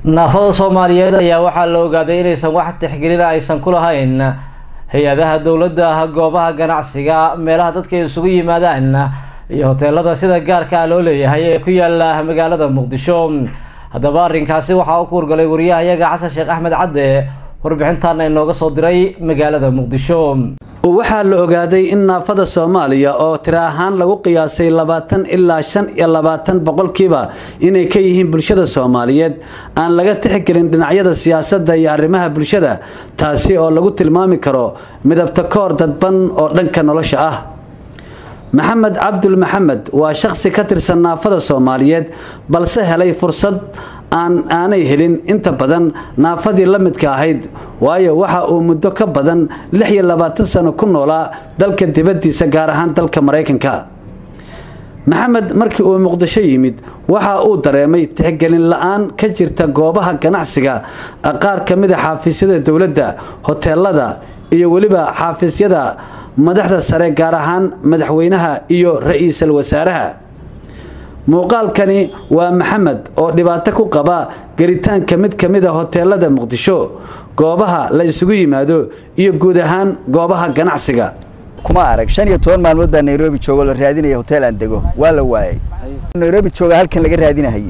naafada soomaaliyeed ayaa waxaa la ogaaday inaysan wax tixgelina aysan ku lahayn hay-adaha dowladda goobaha ganacsiga meelaha dadka isugu yimaadaan iyo hoteelada sida gaarka ah loo leeyahay ee ku yaala magaalada muqdisho haddaba arrinkaasi waxaa u kuurgalay wariyahayaga xasan sheekh axmed cadde warbixintaana inooga soo diray magaalada muqdisho waxaa la ogaaday in naafada soomaaliya oo tiro ahaan lagu qiyaasay labaatan ilaa shan iyo labaatan boqolkiiba inay ka yihiin bulshada soomaaliyeed aan laga tixgelin dhinacyada siyaasadda iyo arrimaha bulshada taasi oo lagu tilmaami karo midabta koor dadban oo dhanka nolosha ah maxamed cabdul maxamed waa shakhsi ka tirsan naafada soomaaliyeed balse helay fursad aan aanay helin inta badan naafadii la midka ahayd waayo waxa uu muddo ka badan lix iyo labaatan sano ku noolaa dalka dibaddiisa gaar ahaan dalka maraykanka maxamed markii uu muqdisho yimid waxa uu dareemay tixgelin la-aan ka jirta goobaha ganacsiga qaar ka mid a xaafiisyada dowladda hoteelada iyo weliba xaafiisyada madaxda sare gaar ahaan madaxweynaha iyo ra-iisul wasaaraha muuqaalkani waa maxamed oo dhibaato ku qaba gelitaanka mid ka mid a hoteelada muqdisho goobaha la isugu yimaado iyo guud ahaan goobaha ganacsiga kuma arag shan iyo toban maalmood baa nairobi joogo la raadinaya hotel aan dego waa la waayay nairobi jooga halkan laga raadinahayey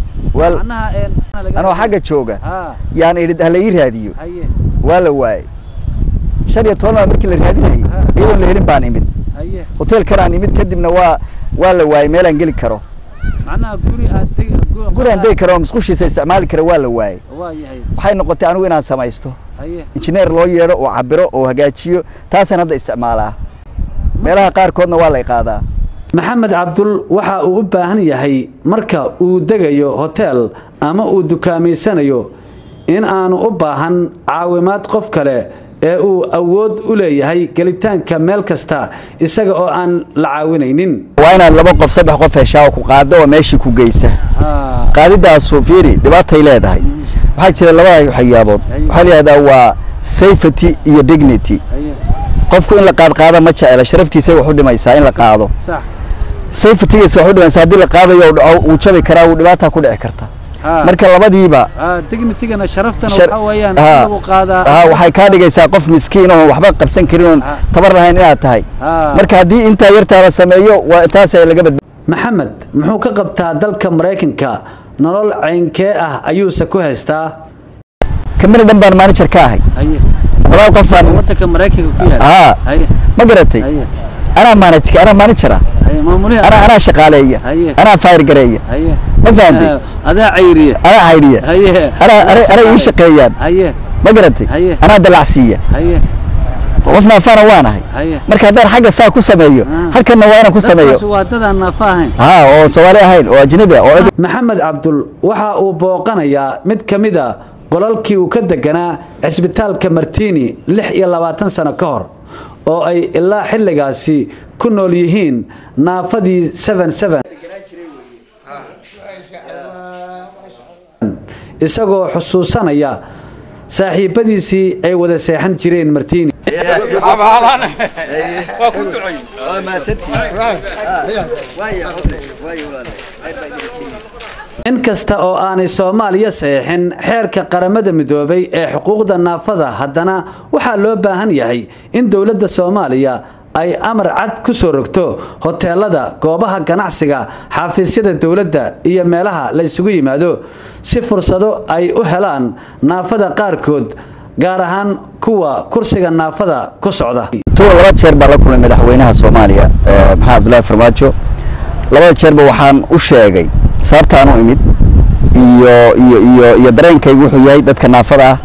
anoo xagga jooga yaan idhi hala ii raadiyo waa la waayay shan iyo toban maalmood markii la raadinayay iyadoon la helin baan imid hotelkanaan imid kadibna waa waa la waayay meelaan geli karo guri aan degi karo oo musqushiisa isticmaali kara waa la waayay waxay noqotay anigu inaan samaysto injineer loo yeedho oo cabiro oo hagaajiyo taasaan hadda isticmaalaa meelaha qaarkoodna waa lay qaadaa maxamed cabdul waxa uu u baahan yahay marka uu degayo hotel ama uu dukaameysanayo in aanu u baahan caawimaad qof kale ee uu awood u leeyahay gelitaanka meel kasta isaga oo aan la caawinaynin waa inaad laba qof saddex qof heshaa oo ku qaado oo meeshii ku geysa qaadidaasu fiiri dhibaatay leedahay waxaa jira laba waxyaabood waxaa layihahdaa waa safety iyo dignity qofku in la qaadqaado ma jecela sharaftiisay wax u dhimaysaa in la qaado safetygiisa wax u dhimaysaa haddii la qaadayo dhaco wuu jabi karaa wuu dhibaataa ku dhici karta marka labadiiba waxay kaa dhigaysaa qof miskiin oo waxba qabsan karin oon tabar lahayn inaad tahay marka haddii intaa yartaa la sameeyo waa taas laga badba maxamed muxuu ka qabtaa dalka maraykanka nolol ceynkee ah ayuuse ku haystaa kamina dhan baan manager ka ahay walaal qof baan haa ma garatay anaa manaj anaa manager ah anaa anaa shaqaaleeya anaa fayr gareeya ma fahamtay adaa cayriya anaa caydhiya anaa anay ii shaqeeyaan ma garatay anaa dalacsiiya qof naafana waanahay marka haddaan xagga saa ku sameeyo halkanna waa inaan ku sameeyo ha oo soomaali ahayn oo ajnabi ah oo maxamed cabdul waxa uu booqanayaa mid ka mid a qolalkii uu ka deganaa cisbitaalka martini lix iyo labaatan sano ka hor oo ay ilaa xilligaasi ku nool yihiin naafadii isagoo xusuusanaya saaxiibadiisii ay wada seexan jireen martini in kasta oo aanay soomaaliya saxeixin xeerka qaramada midoobay ee xuquuqda naafada haddana waxaa loo baahan yahay in dowladda soomaaliya ay amar cad ku soo rogto hoteelada goobaha ganacsiga xaafiisyada dowladda iyo meelaha la ysugu yimaado si fursado ay u helaan naafada qaarkood gaar ahaan kuwa kursiga naafada ku socda tuwa laba jeer baa la kulmay madaxweynaha soomaaliya maxamed abdullaahi farmaajo labada jeerba waxaan u sheegay sababtaan u imid iyo iyo iyo iyo dareenkaygu wuxuu yahay dadka naafada ah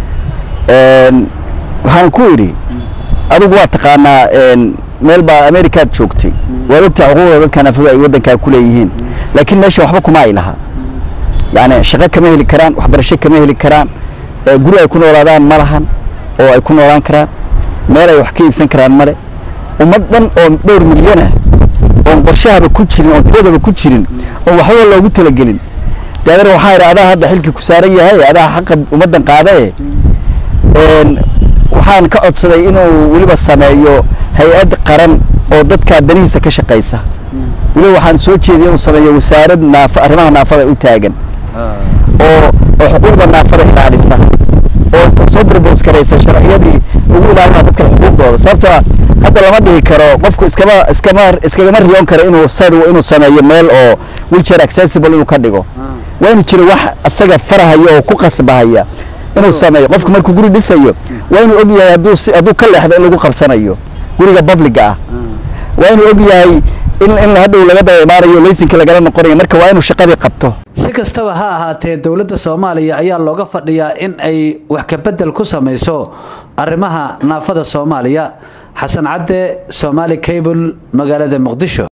waxaan ku idhi adigu waa taqaanaa meel baa amerikaad joogtay waad ogtahay xuquuqda dadka naafadu ay waddankaa ku leeyihiin laakiin meesha waxba kuma ay lahaa yacni shaqo kama heli karaan waxbarasho kama heli karaan guri ay ku noolaadaan ma lahan oo ay ku noolaan karaan meel ay wax ka iibsan karaan male ummad dhan oo dhowr milyan ah oon qorshahaba ku jirin oon tiradaba ku jirin oon waxbaba loogu talagelin dee adana waxaa idhi adaa hadda xilkii ku saaran yahay adaa xaqa ummaddan qaadae waxaan ka codsaday inuu weliba sameeyo hay-ad qaran oo dadkaa danihiisa ka shaqaysa weliba waxaan soo jeediyay inuu sameeyo wasaarad naaf arrimaha naafada u taagan oo oo xuquuqda naafada ilaalisa oo soo propose karaysa sharciyadii ugu ilaalina dadka xuquuqdooda sababtoo ah hadda lama dhihi karo qofku iskama iskama iskagama riyoon karo inuu sar inuu sameeyo meel oo wheelchair accessible inuu ka dhigo waa inuu jiro wax asaga farahaya oo ku qasbahaya inuu sameeyo qofku markuu guri dhisayo waa inuu og yahay hadduu si hadduu ka leexdo in lagu qabsanayo guriga publiga ah waa inuu og yahay in in hadhow laga daba imaanayo laysinka lagala noqonayo marka waa inuu shaqadii qabto si kastaba ha ahaatee dowladda soomaaliya ayaa looga fadhiyaa in ay wax kabedel ku samayso arrimaha naafada soomaaliya xasan cadde somaali cable magaalada muqdisho